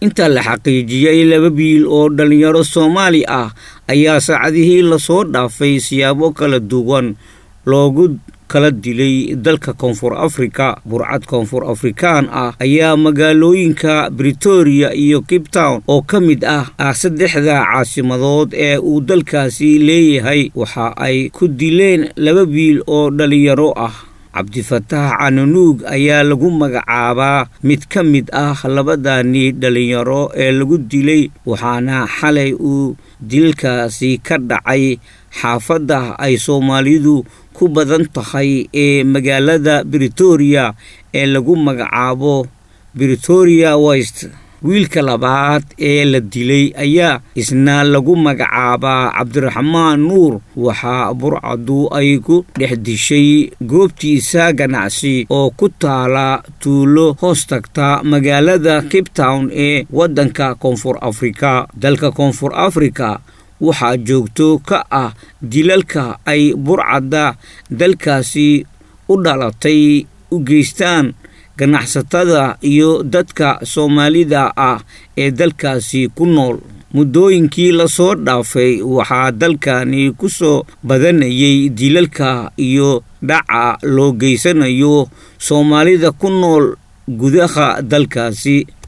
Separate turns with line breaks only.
inta la xaqiijiyey laba biil oo dhallinyaro soomaali ah ayaa saacadihii lasoo dhaafay siyaabo kala duwan loogu kala dilay dalka koonfur afrika burcad koonfur afrikaan ah ayaa magaalooyinka britoria iyo cape town oo ka mid ah ah saddexda caasimadood ee uu dalkaasi leeyahay waxa ay ku dileen laba biil oo dhallinyaro ah cabdifataax cananuug ayaa lagu magacaabaa mid ka mid ah labadani dhallinyaro ee lagu dilay waxaana xalay uu dilkaasi ka dhacay xaafadda ay soomaalidu ku badan tahay ee magaalada britoria ee lagu magacaabo britoria west wiilka labaad ee la dilay ayaa isna lagu magacaabaa cabdiraxmaan nuur waxaa burcadu ay ku dhex dishay goobtiisa ganacsi oo ku taala tuulo hoos tagta magaalada cape town ee waddanka koonfur afrika dalka koonfur afrika waxaa joogto ka ah dilalka ay burcadda dalkaasi u dhalatay u geystaan ganacsatada iyo dadka soomaalida ah ee dalkaasi ku nool muddooyinkii lasoo dhaafay waxaa dalkani ku soo badanayay dilalka iyo dhaca loo geysanayo soomaalida ku nool gudaha dalkaasi